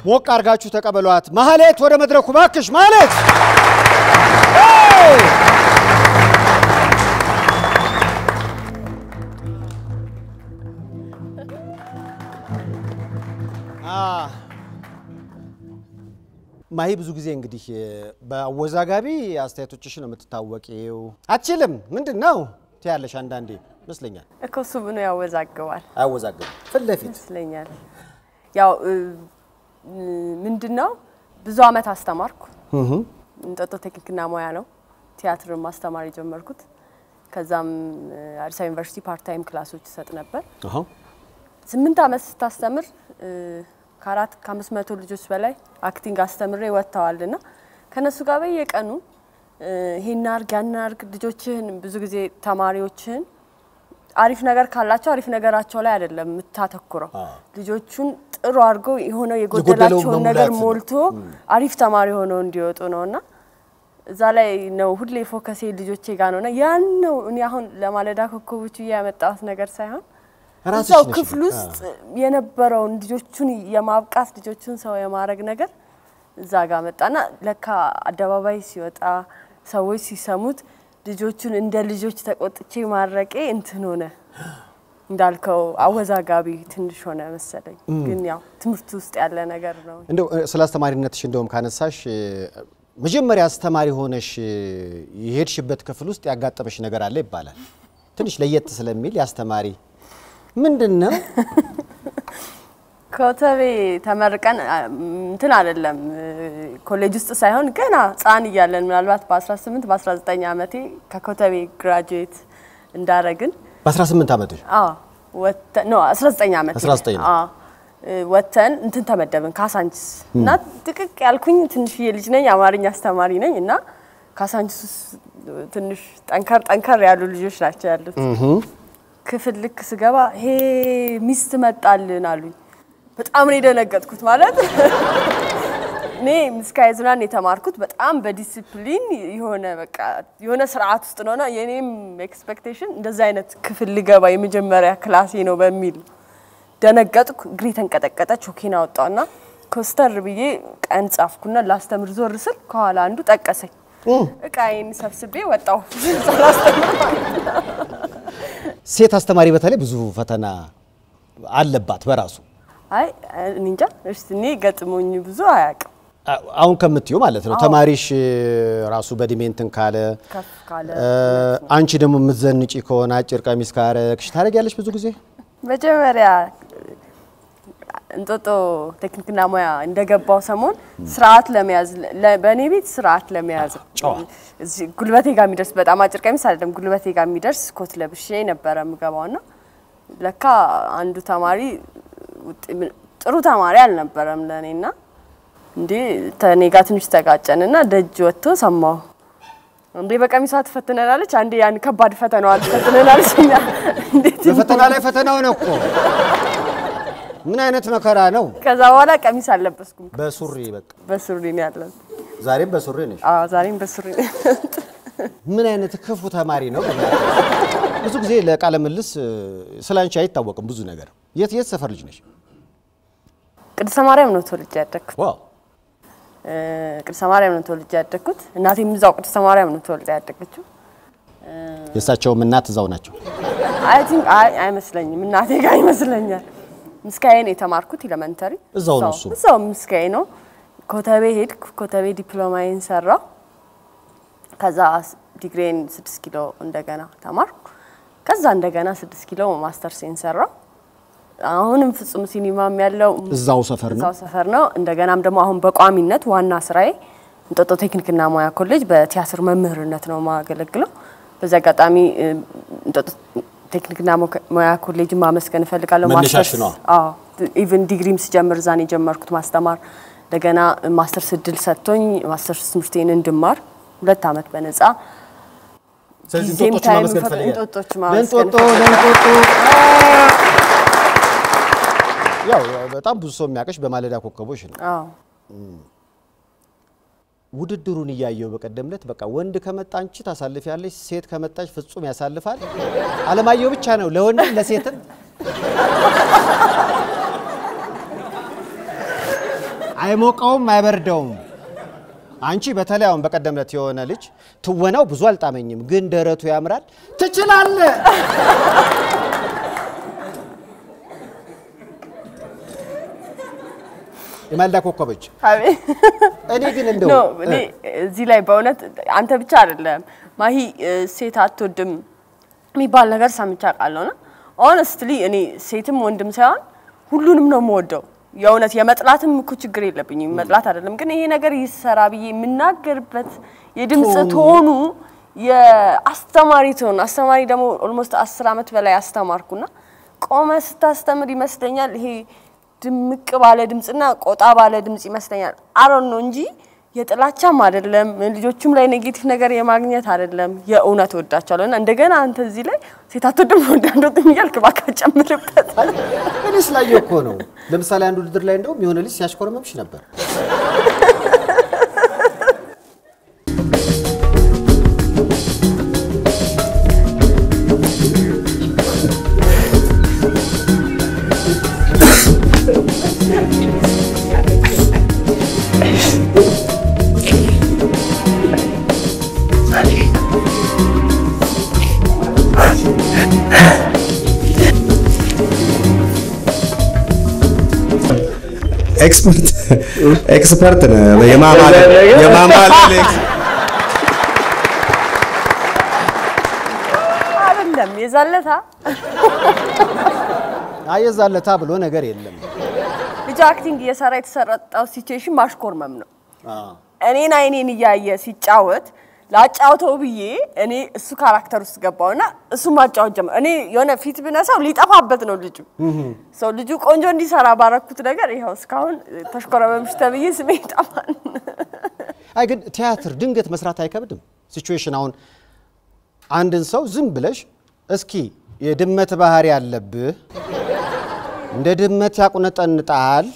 ሞቅ አድርጋችሁ ተቀበሏት። ማህሌት ወደ መድረኩ ባክሽ። ማህሌት ማሂ ብዙ ጊዜ እንግዲህ በአወዛጋቢ አስተያየቶችሽ ነው የምትታወቂው። አችልም ምንድን ነው ትያለሽ አንዳንዴ ይመስለኛል። እኮ እሱ ምኑ ያወዛግባል አያወዛግብም ፊት ለፊት ይመስለኛል። ያው ምንድን ነው ብዙ አመት አስተማርኩ። እንጦጦ ቴክኒክና ሙያ ነው ቲያትርን ማስተማር የጀመርኩት። ከዛም አዲስ አበባ ዩኒቨርሲቲ ፓርታይም ክላሶች ይሰጥ ነበር። አሃ። ስምንት አመት ስታስተምር ከአራት ከአምስት መቶ ልጆች በላይ አክቲንግ አስተምሬ ወጥተዋል ና ከእነሱ ጋር በየቀኑ ይሄን አርግ ያን አርግ ልጆችህን ብዙ ጊዜ ተማሪዎችህን አሪፍ ነገር ካላቸው አሪፍ ነገራቸው ላይ አይደለም የምታተኩረው። ልጆቹን ጥሩ አድርገው የሆነው የጎደላቸውን ነገር መሙላት ነው። ሞልቶ አሪፍ ተማሪ ሆነው እንዲወጡ ነው እና እዛ ላይ ነው ሁሌ ፎከሴ ልጆቼ ጋር ነው እና ያን ነው እኔ አሁን ለማለዳ ኮከቦች ብዬ ያመጣሁት ነገር ሳይሆን ራስሽ እዛው ነሽ ክፍል በቃ። ውስጥ የነበረውን ልጆቹን የማብቃት ልጆቹን ሰው የማድረግ ነገር እዛ ጋር መጣና ለካ አደባባይ ሲወጣ ሰዎች ሲሰሙት ልጆቹን እንደ ልጆች ተቆጥቼ ማድረቄ እንትን ሆነ እንዳልከው አወዛጋቢ ትንሽ ሆነ መሰለኝ። ግን ያው ትምህርት ውስጥ ያለ ነገር ነው። እንደው እ፣ ስለ አስተማሪነትሽ እንደውም ካነሳሽ እ፣ መጀመሪያ አስተማሪ ሆነሽ እ፣ የሄድሽበት ክፍል ውስጥ ያጋጠመሽ ነገር አለ ይባላል። ትንሽ ለየት ስለሚል የአስተማሪ ምንድን ነው? ኮተቤ ተመርቀን አ፣ እንትን አይደለም ኮሌጅ ውስጥ ሳይሆን ገና ሕፃን እያለን ምናልባት በ18 በ19 ዓመቴ ከኮተቤ ግራጁዌት እንዳረግን በ18 ዓመትሽ አዎ ወተን ኖ 19 ዓመት 19 ነው። አዎ እ፣ ወተን እንትን ተመደብን ካሳንችስ እና ጥቅቅ ያልኩኝ ትንሽዬ ልጅ ነኝ፣ አማርኛ አስተማሪ ነኝ እና ካሳንችስ ውስጥ ትንሽ ጠንከር ጠንከር ያሉ ልጆች ናቸው ያሉት። ክፍል ልክ ስገባ ሄ ሚስት መጣልን አሉኝ። በጣም ነው የደነገጥኩት። ማለት እኔ ምስካየ ኅዙናን የተማርኩት በጣም በዲሲፕሊን የሆነ በቃ የሆነ ስርዓት ውስጥ ነውና የኔም ኤክስፔክቴሽን እንደዛ አይነት ክፍል ልገባ የመጀመሪያ ክላሴ ነው በሚል ደነገጥኩ። እግሬ ተንቀጠቀጠ። ቾኬን አወጣውና ኮስተር ብዬ ቀን ጻፍኩና ላስተምር ዞር ስል ከኋላ አንዱ ጠቀሰኝ። እቃዬን ሰብስቤ ወጣሁ ሳላስተምር ማለት ነው። ሴት አስተማሪ በተለይ ብዙ ፈተና አለባት በራሱ አይ እኔ እንጃ እስቲ እኔ ገጥሞኝ ብዙ አያውቅም። አ- አሁን ከምትዩ ማለት ነው። ተማሪሽ እ፣ ራሱ በእድሜ እንትን ካለ ከፍ ካለ እ፣ አንቺ ደግሞ የምትዘንጪ ከሆነ አጭር ቀሚስ ካረግሽ ታደርጊያለሽ ብዙ ጊዜ መጀመሪያ እንጦጦ ቴክኒክና ሙያ እንደገባው ሰሞን ስርዓት ለመያዝ ለ- በእኔ ቤት ስርዓት ለመያዝ ጨዋ። እዚህ ጉልበቴ ጋር የሚደርስ በጣም አጭር ቀሚስ አይደለም፣ ጉልበቴ ጋር የሚደርስ ኮት ለብሼ ነበረ የምገባው ና ለካ አንዱ ተማሪ ውጥ- ጥሩ ተማሪ አልነበረም ለእኔ ና እንዴ ከእኔ ጋር ትንሽ ተጋጨን ና ደጅ ወጥቶ ሰማሁ። እንዴ በቀሚሷ ትፈትነናለች፣ አንዴ ያን ከባድ ፈተናዋ ትፈትነናለች። እኛ እንዴት በፈተና ላይ ፈተና ሆነ እኮ ምን አይነት መከራ ነው። ከዛ በኋላ ቀሚስ አልለበስኩም። በሱሪ በቃ በሱሪ ነው ያለን። ዛሬም በሱሪ ነሽ። አዎ ዛሬም በሱሪ ነው ያለሁት። ምን አይነት ክፉ ተማሪ ነው። ብዙ ጊዜ ለቃለ ምልስ ስለ አንቺ አይታወቅም ብዙ ነገር። የት የት ሰፈር ልጅ ነሽ? ቅድስተ ማርያም ነው ተወልጄ ያደግኩት። ዋው እ፣ ቅድስተ ማርያም ነው ተወልጄ ያደግኩት። እናቴም እዛው ቅድስተ ማርያም ነው ተወልጄ ያደገችው። የእሳቸውም እናት እዛው ናቸው። አይ ቲንክ አይ አይመስለኝም፣ እናቴ ጋር ይመስለኛል። ምስካዬን የተማርኩት ኤሌመንተሪ እዛው ነው እሱ። እዛው ምስካዬ ነው። ኮተቤ ሄድኩ። ኮተቤ ዲፕሎማዬን ሰራው። ከዛ ዲግሬን ስድስት ኪሎ እንደገና ተማርኩ። ከዛ እንደገና ስድስት ኪሎ ማስተርሴን ሰራው። አሁንም ፍጹም ሲኒማም ያለው እዛው ሰፈር ነው። እዛው ሰፈር ነው። እንደገናም ደግሞ አሁን በቋሚነት ዋና ስራዬ እንጦጦ ቴክኒክና ሙያ ኮሌጅ በቲያትር መምህርነት ነው የማገለግለው። በዚህ አጋጣሚ እ፣ እንጦጦ ቴክኒክና ሞ- ሙያ ኮሌጅ ማመስገን እፈልጋለሁ። መነሻሽ ማስተርስ- ነዋ። አዎ ኢቭን ዲግሪም ስጀምር እዛን የጀመርኩት ማስተማር እንደገና ማስተርስ እድል ሰጥቶኝ ማስተርስ ትምህርቴን እንድማር ሁለት ዓመት በነጻ ስለዚህ ጊዜም እንጦጦችን ታይም ማመስገን ፈ- ትፈልጊያለሽ? እንጦጦች ማመስገን ለእንጦጦ ለእንጦጦ ያው በጣም ብዙ ሰው የሚያውቅሽ በማለዳ ኮከቦች ነው። አዎ ውድድሩን እያየው በቀደም ዕለት በቃ ወንድ ከመጣ አንቺ ታሳልፊያለሽ፣ ሴት ከመጣች ፍጹም ያሳልፋል። አለማየሁ ብቻ ነው ለወንድም ለሴትም አይሞቀውም አይበርደውም። አንቺ በተለይ አሁን በቀደም ዕለት የሆነ ልጅ ትወናው ብዙ አልጣመኝም፣ ግን ደረቱ ያምራል። ትችላለህ። የማልዳ ኮከቦች አቤት እኔ ግን እንደው ኖ እኔ እዚህ ላይ በእውነት አንተ ብቻ አይደለም ማሂ እ፣ ሴት አትወድም የሚባል ነገር ሰምቼ አውቃለሁ። እና ኦነስትሊ እኔ ሴትም ወንድም ሳይሆን ሁሉንም ነው የምወደው። የእውነት የመጥላትም እኮ ችግር የለብኝም፣ መጥላት አይደለም። ግን ይሄ ነገር ይሰራ ብዬ የምናገርበት የድምፅ ቶኑ የአስተማሪ ትሆን አስተማሪ ደግሞ ኦልሞስት አስር ዓመት በላይ አስተማርኩና ቆመ ስታስተምር ይመስለኛል ይሄ ድምቅ ባለ ድምፅና ቆጣ ባለ ድምፅ ይመስለኛል። አሮን ነው እንጂ የጥላቻም አይደለም፣ ልጆቹም ላይ ኔጌቲቭ ነገር የማግኘት አይደለም። የእውነት ወዳቸዋለሁ እና እንደገና አንተ እዚህ ላይ ሴት አትወድም ወዳንዶት እያልክ እባክህ ጨምርበት። እኔ ስላየሁ እኮ ነው። ለምሳሌ አንድ ውድድር ላይ እንደውም የሆነ ልጅ ሲያሽኮረመምሽ ነበር። ኤክስፐርት ኤክስፐርት ነህ። የማማለል የማማለል ኤክስ- አይደለም የዛለታ አየዛለታ ብሎ ነገር የለም። ልጅ አክቲንግ እየሰራ የተሰረጠው ሲቹዌሽን ማሽኮርመም ነው። እኔን አይኔን እያየ ሲጫወት ላጫውተው ብዬ እኔ እሱ ካራክተር ውስጥ ገባውና እሱ ማጫወት ጀመር። እኔ የሆነ ፊት ብነሳው ሊጠፋበት ነው ልጁ። ሰው ልጁ ቆንጆ እንዲሰራ ባረኩት ነገር ይኸው እስካሁን ተሽኮረመምሽ ተብዬ ስሜ ይጠፋል። አይ ግን ቲያትር ድንገት መስራት አይከብድም? ሲቹዌሽን አሁን አንድን ሰው ዝም ብለሽ እስኪ የድመት ባህሪ ያለብህ እንደ ድመት ያቁነጠንጣል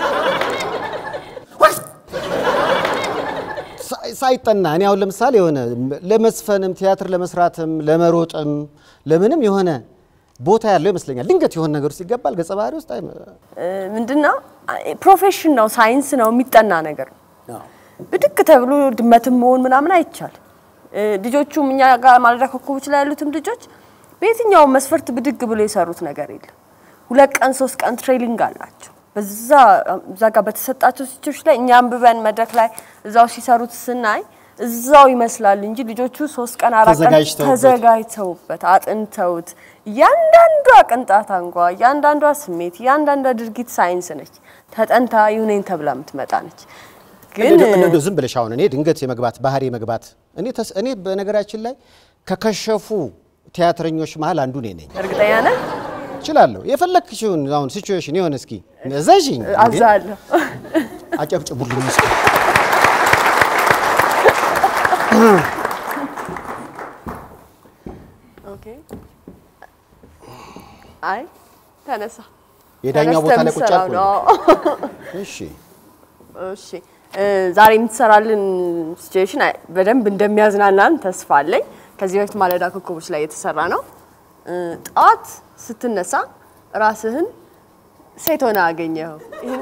ሳይ- ሳይጠና እኔ አሁን ለምሳሌ የሆነ ለመስፈንም ቲያትር ለመስራትም ለመሮጥም ለምንም የሆነ ቦታ ያለው ይመስለኛል። ድንገት የሆነ ነገር ውስጥ ይገባል ገጸ ባህሪ ውስጥ አይ ምንድነው ፕሮፌሽን ነው፣ ሳይንስ ነው፣ የሚጠና ነገር ነው። ብድግ ተብሎ ድመትም መሆን ምናምን አይቻልም። እ፣ ልጆቹም እኛ ጋር ማለዳ ኮከቦች ላይ ያሉትም ልጆች በየትኛውም መስፈርት ብድግ ብሎ የሰሩት ነገር የለም። ሁለት ቀን ሶስት ቀን ትሬኒንግ አላቸው። በዛ እዛ ጋር በተሰጣቸው ሲቾች ላይ እኛ አንብበን መድረክ ላይ እዛው ሲሰሩት ስናይ እዛው ይመስላል እንጂ ልጆቹ ሶስት ቀን አራት ቀን ተዘጋጅተውበት። ተዘጋጅተውበት አጥንተውት እያንዳንዷ ቅንጣት አንጓ እያንዳንዷ ስሜት እያንዳንዷ ድርጊት ሳይንስ ነች። ተጠንታ ይሁነኝ ተብላ የምትመጣ ነች። ግን እንደው- እንደው ዝም ብለሽ አሁን እኔ ድንገት የመግባት ባህሪ የመግባት እኔ ተስ- እኔ በነገራችን ላይ ከከሸፉ ቲያትረኞች መሀል አንዱ እኔ ነኝ። እርግጠኛ ነህ? እችላለሁ። የፈለግሽውን አሁን ሲቹዌሽን የሆነ እስኪ እዘዥኝ እንዴ! አዛለሁ። አጨብጭቡልኝ እስኪ። ኦኬ። አይ ተነሳ። የዳኛው ቦታ ላይ ቁጭ ተነስተህ አልኩኝ። የምትሰራው ነው። እሺ እሺ እ፣ ዛሬ የምትሰራልን ሲቹዌሽን በደንብ እንደሚያዝናናን ተስፋ አለኝ። ከዚህ በፊት ማለዳ ኮከቦች ላይ የተሰራ ነው። እ፣ ጠዋት ስትነሳ ራስህን ሴት ሆነ አገኘኸው። ይህን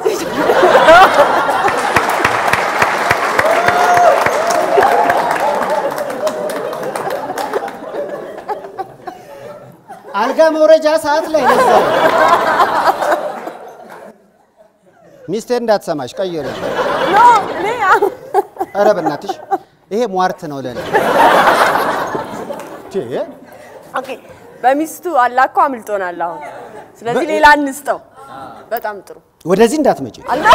አልጋ መውረጃ ሰዓት ላይ ነበር። ሚስቴር እንዳትሰማሽ ቀይር። ኖ እኔ ኧረ በእናትሽ ይሄ ሟርት ነው ለኔ። ቼ ኦኬ በሚስቱ አላኮ አምልጦናል አሁን። ስለዚህ በ- ሌላ እንስጠው። በጣም ጥሩ ወደዚህ እንዳትመጪ አላ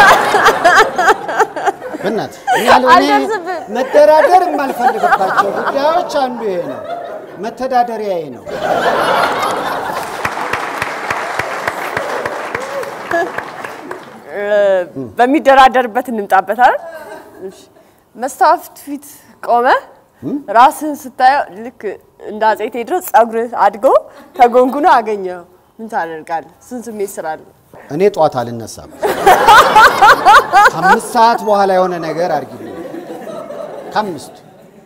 በእናትሽ። እኔ ያለው እኔ አልደርስብህም። መደራደር የማልፈልግባቸው ጉዳዮች አንዱ ይሄ ነው። መተዳደሪያዬ ነው። በሚደራደርበት እንምጣበት አይደል? እሺ። መስታወት ፊት ቆመ ራስህን ስታየው ልክ እንደ አፄ ቴዎድሮስ ጸጉርህ አድጎ ተጎንጉኖ አገኘው። ምን ታደርጋለህ? ስንት ስሜት ስላለ እኔ ጧት አልነሳም። ከአምስት ሰዓት በኋላ የሆነ ነገር አድርጊልኝ። ከአምስት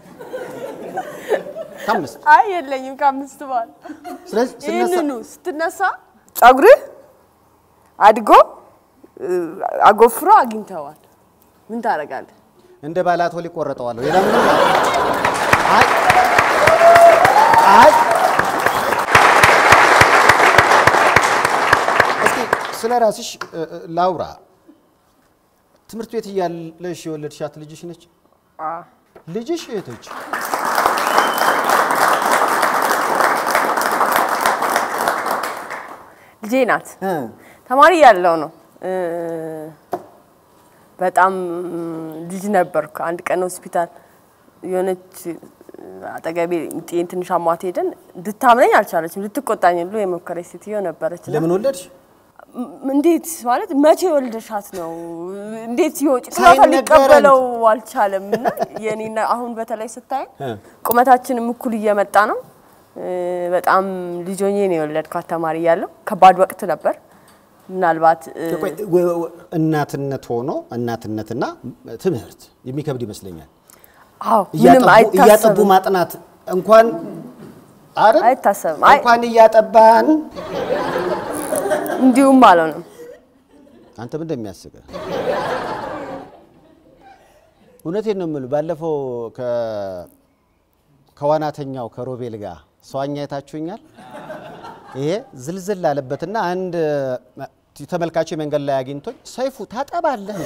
ከአምስት አይ የለኝም ከአምስት በኋላ ስለዚህ ስነሳ ይህንኑ ስትነሳ ጸጉርህ አድጎ አጎፍሮ አግኝተዋል። ምን ታደርጋለህ? እንደ ባላቶ ሊቆረጠዋለሁ። ሌላ ምንም አይ አይ እስኪ ስለ ራስሽ እ፣ እ፣ ላውራ። ትምህርት ቤት እያለሽ የወለድሻት ልጅሽ ነች? ልጅሽ እህቶች? ልጄ ናት። ተማሪ ያለው ነው። እ፣ በጣም ልጅ ነበርኩ። አንድ ቀን ሆስፒታል የሆነች አጠገቤ ጤን ትንሽ አሟት ሄደን እንድታምነኝ አልቻለችም። ልትቆጣኝ ሁሉ የሞከረች ሴትዮ ነበረች። እና ለምን ወለድሽ? ም- እንዴት ማለት መቼ ወልደሻት ነው? እንዴት ይወጭ ሳይነገረን። ሊቀበለው አልቻለም። እና የኔና አሁን በተለይ ስታይ እ። ቁመታችንም እኩል እየመጣ ነው። እ፣ በጣም ልጆኜ ነው የወለድኳት ተማሪ እያለሁ ከባድ ወቅት ነበር። ምናልባት እ፣ ቆይ፣ ወ- ወ- እናትነት ሆኖ እናትነትና ትምህርት የሚከብድ ይመስለኛል። አዎ ምንም እያጠቡ- እያጠቡ አይታሰብም ማጥናት እንኳን አይደል? አይታሰብም። አይ እንኳን እያጠባን እንዲሁም አልሆነም። አንተ ምን እንደሚያስቅህ እውነቴን ነው የምልህ። ባለፈው ከ- ከዋናተኛው ከሮቤል ጋር ሰዋኛ አይታችሁኛል። ይሄ ዝልዝል አለበትና አንድ እ፣ ተመልካች መንገድ ላይ አግኝቶኝ ሰይፉ ታጠባለህ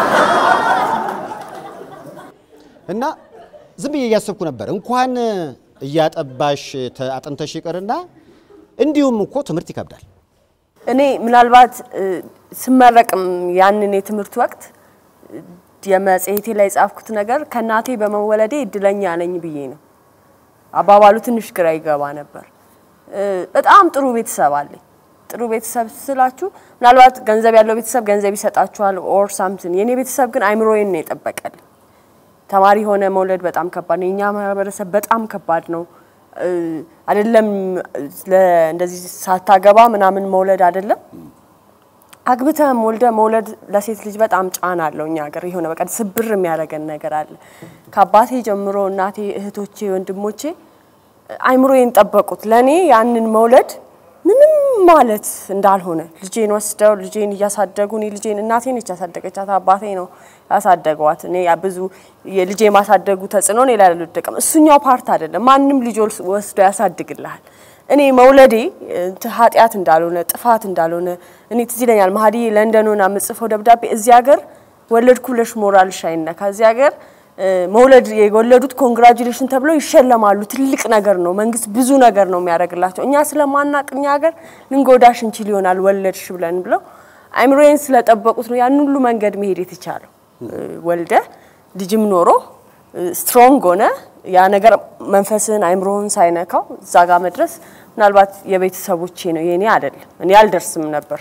እና ዝም ብዬ እያሰብኩ ነበር። እንኳን እያጠባሽ ተ- አጥንተሽ ይቅርና እንዲሁም እኮ ትምህርት ይከብዳል። እኔ ምናልባት እ፣ ስመረቅም ያንን የትምህርት ወቅት እ፣ የመጽሔቴ ላይ የጻፍኩት ነገር ከእናቴ በመወለዴ እድለኛ ነኝ ብዬ ነው። አባባሉ ትንሽ ግራ ይገባ ነበር። እ፣ በጣም ጥሩ ቤተሰብ አለኝ። ጥሩ ቤተሰብ ስላችሁ ምናልባት ገንዘብ ያለው ቤተሰብ ገንዘብ ይሰጣችኋል ኦር ሳምትን። የእኔ ቤተሰብ ግን አይምሮዬን ነው የጠበቀልኝ። ተማሪ ሆነ መውለድ በጣም ከባድ ነው። የኛ ማህበረሰብ በጣም ከባድ ነው። እ፣ አይደለም ለ- እንደዚህ ሳታገባ ምናምን መውለድ አይደለም አግብተህም ወልደ መውለድ ለሴት ልጅ በጣም ጫና አለው። እኛ ሀገር የሆነ በቃ ስብር የሚያደርገን ነገር አለ። ከአባቴ ጀምሮ እናቴ፣ እህቶቼ፣ ወንድሞቼ አይምሮዬን ጠበቁት። ለእኔ ያንን መውለድ ምንም ማለት እንዳልሆነ ልጄን ወስደው ልጄን እያሳደጉ እኔ ልጄን እናቴ ነች ያሳደገቻት፣ አባቴ ነው ያሳደገዋት። እኔ ያ ብዙ የልጄ ማሳደጉ ተጽዕኖ እኔ ላይ አልወደቀም። እሱኛው ፓርት አይደለም። ማንም ልጅ ወልስ- ወስዶ ያሳድግልሃል። እኔ መውለዴ እንትን ኃጢአት እንዳልሆነ ጥፋት እንዳልሆነ እኔ ትዝ ይለኛል። ማህዲዬ ለንደን ሆና የምጽፈው ደብዳቤ እዚህ ሀገር ወለድኩ ብለሽ ሞራልሽ አይነካ እዚህ ሀገር እ፣ መውለድ የወለዱት ኮንግራጁሌሽን ተብለው ይሸለማሉ። ትልቅ ነገር ነው። መንግስት ብዙ ነገር ነው የሚያደርግላቸው። እኛ ስለማናቅ እኛ ሀገር ልንጎዳሽ እንችል ይሆናል ወለድሽ ብለን ብለው አይምሮዬን ስለጠበቁት ነው ያን ሁሉ መንገድ መሄድ የተቻለው። እ፣ ወልደ ልጅም ኖሮ ስትሮንግ ሆነ ያ ነገር መንፈስህን አይምሮህን ሳይነካው እዛ ጋር መድረስ ምናልባት የቤተሰቦቼ ነው የእኔ አይደለም። እኔ አልደርስም ነበር።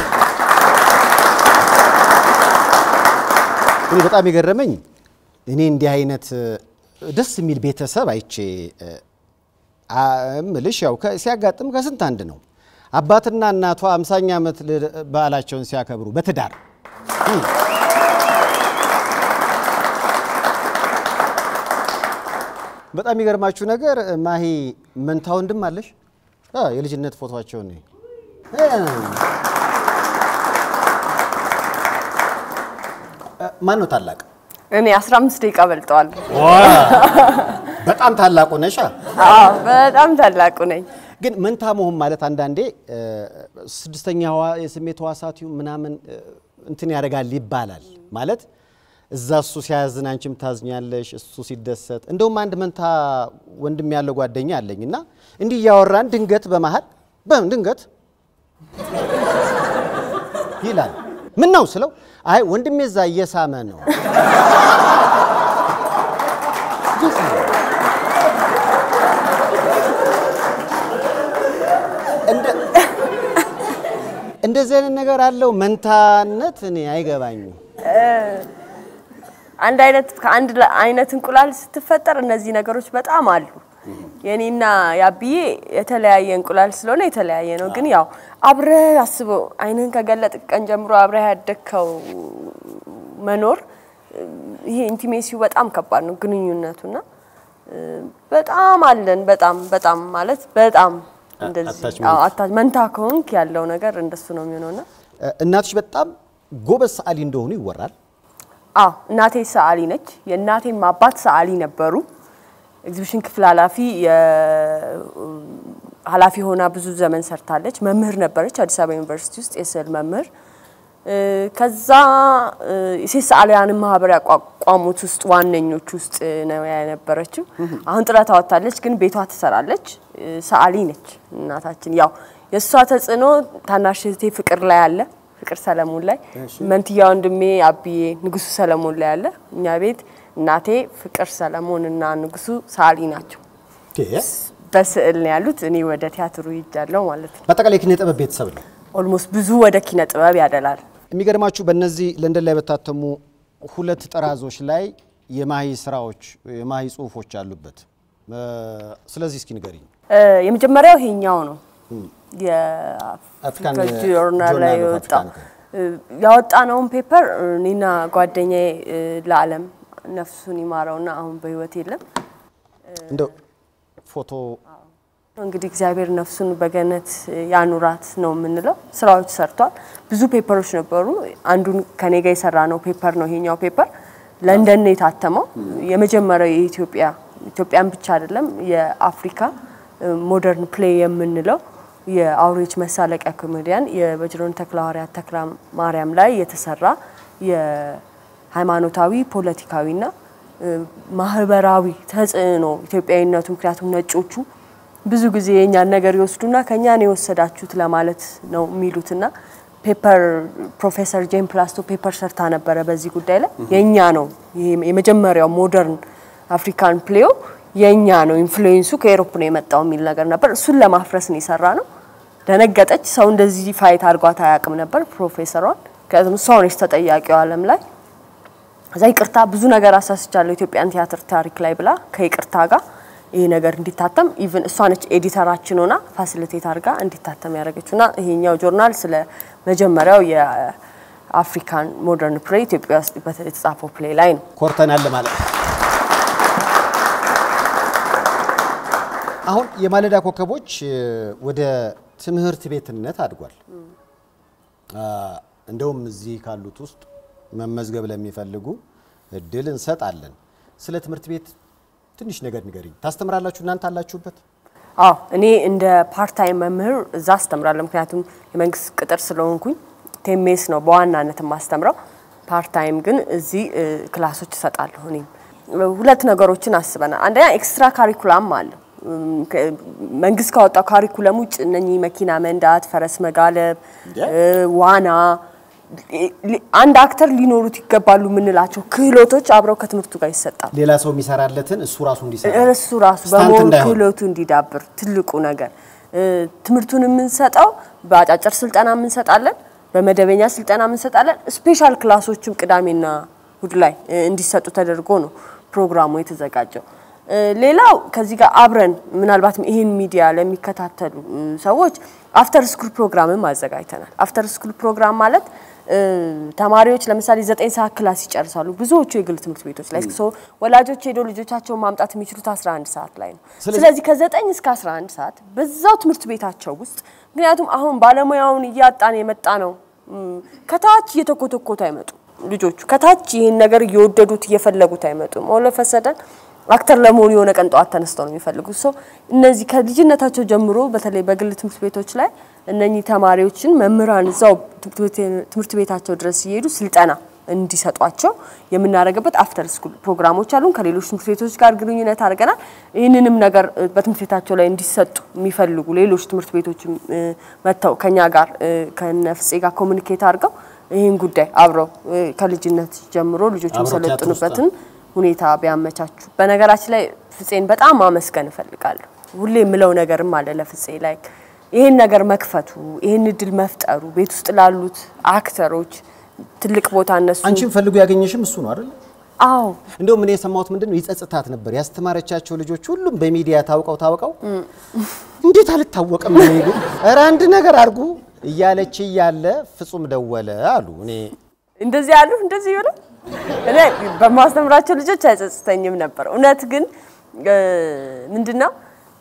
እኔ በጣም የገረመኝ እኔ እንዲህ አይነት እ፣ ደስ የሚል ቤተሰብ አይቼ እ፣ አ- እምልሽ ያው ከ- ሲያጋጥም ከስንት አንድ ነው። አባትና እናቷ አምሳኛ ዓመት ል- በዓላቸውን ሲያከብሩ በትዳር እ። በጣም የሚገርማችሁ ነገር እ፣ ማሂ መንታ ወንድም አለሽ? አ፣ የልጅነት ፎቶቸውን ነው ማን ነው ታላቅ? እኔ 15 ደቂቃ በልጠዋል። በጣም ታላቁ ነሻ። አዎ በጣም ታላቁ ነኝ። ግን መንታ መሆን ማለት አንዳንዴ እ፣ ስድስተኛ ህዋ- የስሜት ህዋሳት ይሁን ምናምን እ፣ እንትን ያደርጋል ይባላል። ማለት እዛ እሱ ሲያዝን አንቺም ታዝኛለሽ፣ እሱ ሲደሰት። እንደውም አንድ መንታ ወንድም ያለው ጓደኛ አለኝ እና እንዲህ እያወራን ድንገት በመሀል በም ድንገት ይላል። ምን ነው ስለው፣ አይ ወንድሜ እዛ እየሳመ ነው እንደ- እንደዚህ አይነት ነገር አለው መንታነት። እኔ አይገባኝም። አንድ አይነት ከአንድ ለ- አይነት እንቁላል ስትፈጠር እነዚህ ነገሮች በጣም አሉ። የኔና ያብዬ የተለያየ እንቁላል ስለሆነ የተለያየ ነው። ግን ያው አብረህ አስበው አይንህን ከገለጥ ቀን ጀምሮ አብረህ ያደግከው መኖር ይሄ ኢንቲሜሲው በጣም ከባድ ነው ግንኙነቱና እ፣ በጣም አለን በጣም በጣም ማለት በጣም እንደዚህ attachment. አዎ፣ አታ- መንታ ከሆንክ ያለው ነገር እንደሱ ነው የሚሆነውና እናትሽ በጣም ጎበዝ ሰዓሊ እንደሆኑ ይወራል። አዎ እናቴ ሰዓሊ ነች። የእናቴም አባት ሰዓሊ ነበሩ። ኤግዚቢሽን ክፍል ኃላፊ ኃላፊ ሆና ብዙ ዘመን ሰርታለች። መምህር ነበረች አዲስ አበባ ዩኒቨርሲቲ ውስጥ የስዕል መምህር። እ፣ ከዛ እ፣ የሴት ሰዓሊያንን ማህበር ያቋቋሙት ውስጥ ዋነኞች ውስጥ ነው የነበረችው። አሁን ጥረት አወጣለች፣ ግን ቤቷ ትሰራለች። እ፣ ሰዓሊ ነች እናታችን። ያው የእሷ ተጽዕኖ ታናሽ እህቴ ፍቅር ላይ አለ፣ ፍቅር ሰለሞን ላይ፣ መንትያ ወንድሜ አብዬ ንጉሱ ሰለሞን ላይ አለ። እኛ ቤት እናቴ ፍቅር ሰለሞን እና ንጉሱ ሰዓሊ ናቸው። በስዕል ነው ያሉት። እኔ ወደ ቲያትሩ ሄጃለሁ ማለት ነው። በአጠቃላይ የኪነ ጥበብ ቤተሰብ ነው። ኦልሞስት ብዙ ወደ ኪነ ጥበብ ያደላል። የሚገርማችሁ በእነዚህ ለንደን ላይ በታተሙ ሁለት ጥራዞች ላይ የማሂ ስራዎች የማሂ ጽሁፎች አሉበት። እ፣ ስለዚህ እስኪ ንገሪኝ። እ፣ የመጀመሪያው ይሄኛው ነው አፍሪካን የአፍሪካ ጆርናል ላይ ጆርናል ኦፍ የወጣ አፍሪካን ያወጣነውን ፔፐር እኔና ጓደኛዬ እ፣ ለዓለም ነፍሱን ይማረውና አሁን በህይወት የለም። እንደው ፎቶ እንግዲህ እግዚአብሔር ነፍሱን በገነት ያኑራት ነው የምንለው። ስራዎች ሰርቷል። ብዙ ፔፐሮች ነበሩ። አንዱን ከኔ ጋር የሰራ ነው ፔፐር ነው ይሄኛው ፔፐር ለንደን ነው የታተመው። የመጀመሪያው የኢትዮጵያ ኢትዮጵያን ብቻ አይደለም የአፍሪካ ሞደርን ፕሌይ የምንለው የአውሬዎች መሳለቂያ ኮሜዲያን የበጅሮን ተክለሐዋርያት ተክለ ማርያም ላይ የተሰራ የሃይማኖታዊ ፖለቲካዊና እ፣ ማህበራዊ ተጽዕኖ ኢትዮጵያዊነቱ ምክንያቱም ነጮቹ ብዙ ጊዜ የእኛን ነገር ይወስዱና ከኛ ነው የወሰዳችሁት ለማለት ነው የሚሉትና ፔፐር ፕሮፌሰር ጄን ፕላስቶ ፔፐር ሰርታ ነበረ በዚህ ጉዳይ ላይ የእኛ ነው ይሄ የመጀመሪያው ሞደርን አፍሪካን ፕሌዮ የእኛ ነው ኢንፍሉዌንሱ ከኤሮፕ ነው የመጣው የሚል ነገር ነበር። እሱን ለማፍረስ ነው የሰራ ነው። ደነገጠች። ሰው እንደዚህ ፋይት አድርጓት አያውቅም ነበር ፕሮፌሰሯን። ምክንያቱም እሷ ነች ተጠያቂው ዓለም ላይ ከዛ ይቅርታ ብዙ ነገር አሳስቻለሁ ኢትዮጵያን ቲያትር ታሪክ ላይ ብላ ከይቅርታ ጋር ይሄ ነገር እንዲታተም ኢቭን እሷ ነች ኤዲተራችን ሆና ፋሲሊቴት አድርጋ እንዲታተም ያደረገችው እና ይሄኛው ጆርናል ስለ መጀመሪያው የአፍሪካን ሞደርን ፕሌይ ኢትዮጵያ ውስጥ በተ- የተጻፈው ፕሌይ ላይ ነው። ኮርተናል ማለት ነው። አሁን የማለዳ ኮከቦች እ፣ ወደ ትምህርት ቤትነት አድጓል። አ፣ እንደውም እዚህ ካሉት ውስጥ መመዝገብ ለሚፈልጉ እድል እንሰጣለን። ስለ ትምህርት ቤት ትንሽ ነገር ንገሪኝ። ታስተምራላችሁ እናንተ አላችሁበት? አዎ እኔ እንደ ፓርታይም መምህር እዛ አስተምራለሁ። ምክንያቱም የመንግስት ቅጥር ስለሆንኩኝ ቴሜስ ነው በዋናነት የማስተምረው። ፓርታይም ግን እዚህ እ፣ ክላሶች እሰጣለሁ። እኔም ሁለት ነገሮችን አስበናል። አንደኛ ኤክስትራ ካሪኩላም አለ። እም፣ ከ- መንግስት ካወጣው ካሪኩለም ውጭ እነኚህ መኪና መንዳት፣ ፈረስ መጋለብ፣ እ፣ ዋና ሊ- አንድ አክተር ሊኖሩት ይገባሉ የምንላቸው ክህሎቶች አብረው ከትምህርቱ ጋር ይሰጣሉ። ሌላ ሰው የሚሰራለትን እሱ ራሱ እንዲሰራ እሱ ራሱ ስታንት በመሆን እንዳይሆን። ክህሎቱ እንዲዳብር ትልቁ ነገር እ፣ ትምህርቱን የምንሰጠው በአጫጭር ስልጠና የምንሰጣለን፣ በመደበኛ ስልጠና የምንሰጣለን። ስፔሻል ክላሶችም ቅዳሜና እሁድ ላይ እ፣ እንዲሰጡ ተደርጎ ነው ፕሮግራሙ የተዘጋጀው። እ፣ ሌላው ከዚህ ጋር አብረን ምናልባትም ይህን ሚዲያ ለሚከታተሉ እ፣ ሰዎች አፍተር ስኩል ፕሮግራምም አዘጋጅተናል። አፍተር ስኩል ፕሮግራም ማለት እ፣ ተማሪዎች ለምሳሌ ዘጠኝ ሰዓት ክላስ ይጨርሳሉ። ብዙዎቹ የግል ትምህርት ቤቶች ላይ ሶ ወላጆች ሄደው ልጆቻቸውን ማምጣት የሚችሉት 11 ሰዓት ላይ ነው። ስለዚህ- ስለዚህ ከዘጠኝ እስከ 11 ሰዓት በዛው ትምህርት ቤታቸው ውስጥ ምክንያቱም አሁን ባለሙያውን እያጣን የመጣ ነው። እም፣ ከታች እየተኮተኮቱ አይመጡም ልጆቹ ከታች ይህን ነገር እየወደዱት እየፈለጉት አይመጡም። ኦለፈሰደን አክተር ለመሆኑ የሆነ ቀን ጠዋት ተነስተው ነው የሚፈልጉት። ሰው እነዚህ ከልጅነታቸው ጀምሮ በተለይ በግል ትምህርት ቤቶች ላይ እነኚህ ተማሪዎችን መምህራን እዛው ትምህርት ቤታቸው ድረስ እየሄዱ ስልጠና እንዲሰጧቸው የምናደርግበት አፍተር ስኩል ፕሮግራሞች አሉን። ከሌሎች ትምህርት ቤቶች ጋር ግንኙነት አድርገናል። ይህንንም ነገር እ፣ በትምህርት ቤታቸው ላይ እንዲሰጡ የሚፈልጉ ሌሎች ትምህርት ቤቶችም እ፣ መጥተው ከኛ ጋር እ፣ ከነፍጼ ጋር ኮሚኒኬት አድርገው ይህን ጉዳይ አብረው እ፣ ከልጅነት ጀምሮ ልጆች አብረው ቲያትር ውስጥ የሚሰለጥኑበትን ሁኔታ ቢያመቻቹ። በነገራችን ላይ ፍፄን በጣም ማመስገን እፈልጋለሁ። ሁሌ የምለው ነገርም አለ ለፍፄ ላይ ይህን ነገር መክፈቱ ይህን እድል መፍጠሩ ቤት ውስጥ ላሉት አክተሮች ትልቅ ቦታ እነሱ አንቺም ፈልጎ ያገኘሽም እሱ ነው አይደል? አዎ እንደውም እኔ የሰማሁት ምንድን ነው ይጸጽታት ነበር። ያስተማረቻቸው ልጆች ሁሉም በሚዲያ ታውቀው ታውቀው እንዴት አልታወቅም ነው ይሉ ኧረ አንድ ነገር አድርጉ እያለች እያለ ፍጹም ደወለ አሉ። እኔ እንደዚህ ያሉ እንደዚህ ብለው እኔ በማስተምራቸው ልጆች አይጸጽተኝም ነበር። እውነት ግን እ፣ ምንድነው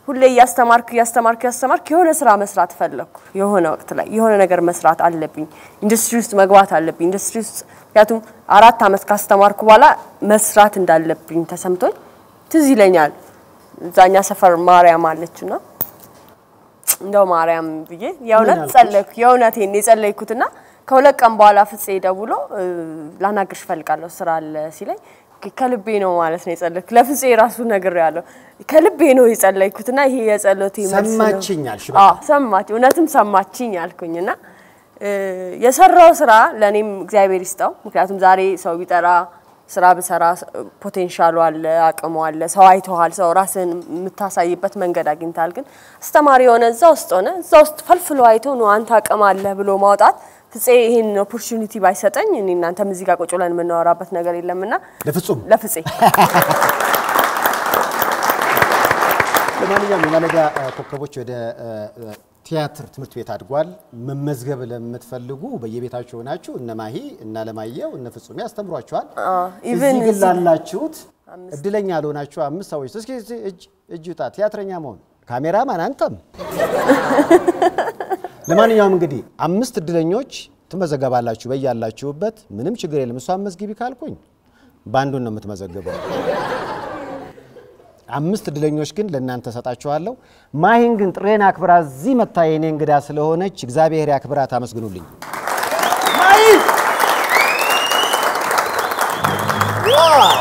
ሁሌ እያስተማርክ እያስተማርክ እያስተማርክ የሆነ ስራ መስራት ፈለግኩ። የሆነ ወቅት ላይ የሆነ ነገር መስራት አለብኝ፣ ኢንዱስትሪ ውስጥ መግባት አለብኝ። ኢንዱስትሪ ውስጥ ምክንያቱም አራት አመት ካስተማርኩ በኋላ መስራት እንዳለብኝ ተሰምቶኝ ትዝ ይለኛል። እዛኛ ሰፈር ማርያም አለችና እንደው ማርያም ብዬ የእውነት አልኩሽ? ጸለይኩ። የእውነቴን የጸለይኩትና ከሁለት ቀን በኋላ ፍፄ ደውሎ እ፣ ላናግርሽ እፈልጋለሁ ስራ አለ ሲለኝ ከ- ከልቤ ነው ማለት ነው የጸለይኩ። ለፍፄ ራሱ ነግሬያለሁ። ከልቤ ነው የጸለይኩትና ይሄ የጸሎቴ መልስ ነው። ሰማችኝ አልሽ በቃ። አዎ ሰማች፣ እውነትም ሰማችኝ አልኩኝና እ፣ የሰራው ስራ ለእኔም እግዚአብሔር ይስጠው። ምክንያቱም ዛሬ ሰው ቢጠራ ስራ ብሰራ ፖቴንሻሉ አለ፣ አቅሙ አለ። ሰው አይተዋል፣ ሰው ራስን የምታሳይበት መንገድ አግኝታል። ግን አስተማሪ የሆነ እዛ ውስጥ ሆነ እዛ ውስጥ ፈልፍሎ አይቶ ነው አንተ አቅም አለ ብሎ ማውጣት ፍፄ ይህን ኦፖርቹኒቲ ባይሰጠኝ እኔ እናንተም እዚህ ጋር ቁጭ ብለን የምናወራበት ነገር የለምና ለፍጹም ለፍፄ ለማንኛውም የማለዳ እ፣ ኮከቦች ወደ እ፣ እ፣ ቲያትር ትምህርት ቤት አድጓል። መመዝገብ ለምትፈልጉ በየቤታችሁ ሆናችሁ እነ ማሂ እነ አለማየሁ እነ ፍጹሜ ያስተምሯችኋል። ኢቭን እዚህ ግን እዚህ- ላላችሁት እድለኛ ለሆናችሁ አምስት ሰዎች እስኪ እስኪ እጅ እጅ ውጣ ቲያትረኛ መሆን ካሜራማን አንተም። ለማንኛውም እንግዲህ አምስት እድለኞች ትመዘገባላችሁ በያላችሁበት። ምንም ችግር የለም። እሷን መዝግቢ ካልኩኝ በአንዱን ነው የምትመዘግበው። አምስት እድለኞች ግን ለእናንተ ሰጣችኋለሁ። ማሂን ግን ጥሬን አክብራ እዚህ መታ የኔ እንግዳ ስለሆነች እግዚአብሔር ያክብራት። አመስግኑልኝ ማሂ